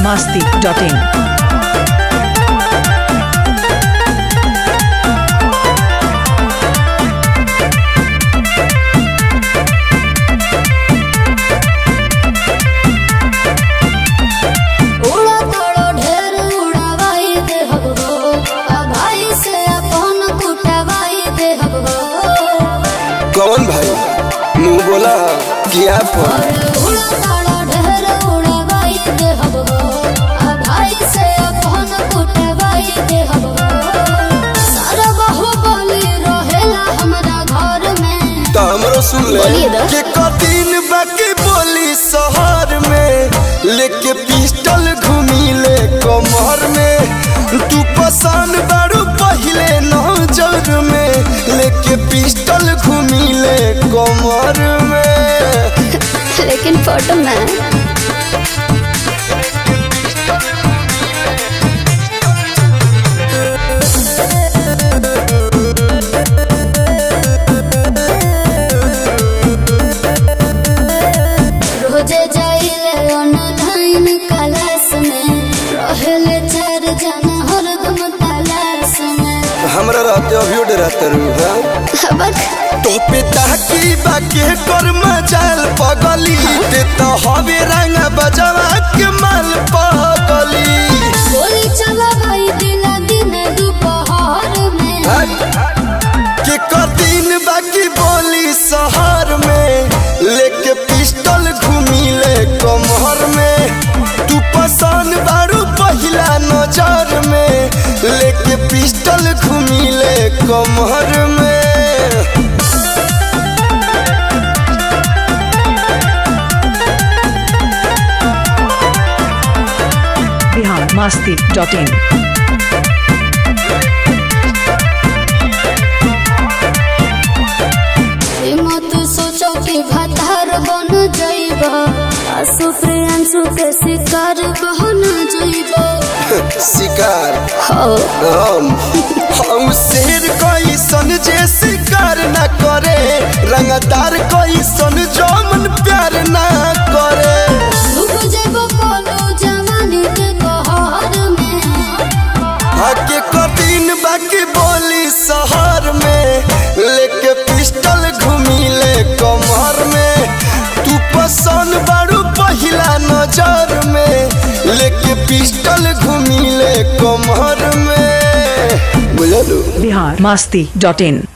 masti.in. उड़ा तोड़ो ढेर उड़ावाई दे हब हो आ भाई से अपन कुटवाई दे हब हो कौन भाई मुंह बोला किया पर और उड़ा तोड़ो ढेर उड़ावाई दे हब हो आ भाई से अपन कुटवाई दे हब हो सारा बहु बोली रहेला हमरा घर में तो हमरो सुन ले बोलिए दा। के कदिन बाकी बोली शहर में लेके पिस्टल घूमी ले कमर में तू पसंद बारू पहले नजर में लेके पिस्टल घूमी ले कमर में लेकिन फोटो में रोजे जाइले ऑनलाइन क्लास में रहेले चार जना हरदम तलाश में हमरा रहते अभी रहते रू हाँ हबक तो पिता की बाके कर मजाल पगली ते तो हवे रंग बजवा के माल पगली गोली चला भाई दिला दिन दोपहर में के कदिन बाकी बोली शहर में लेके पिस्टल घूमी ले कमर में तू पसंद बारू पहिला नजर में लेके पिस्टल घूमी ले कमर में Bihar masti.in. ई मत सोचो कि भतार बन जाइबा आसु प्रियांशु के शिकार बन जाइबा शिकार हो हम हम शेर कैसन जे शिकार न करे रंगदार कैसन जमन प्यार न करे डूब जाइबा कोनो जवानी के कहर में आके कठिन बाकी बोली शहर में लेके पिस्टल घूमी ले कमर में तू पसंद बारू पहिला नजर में लेके पिस्टल घूमी ले कमर में बुझलू Bihar masti.in.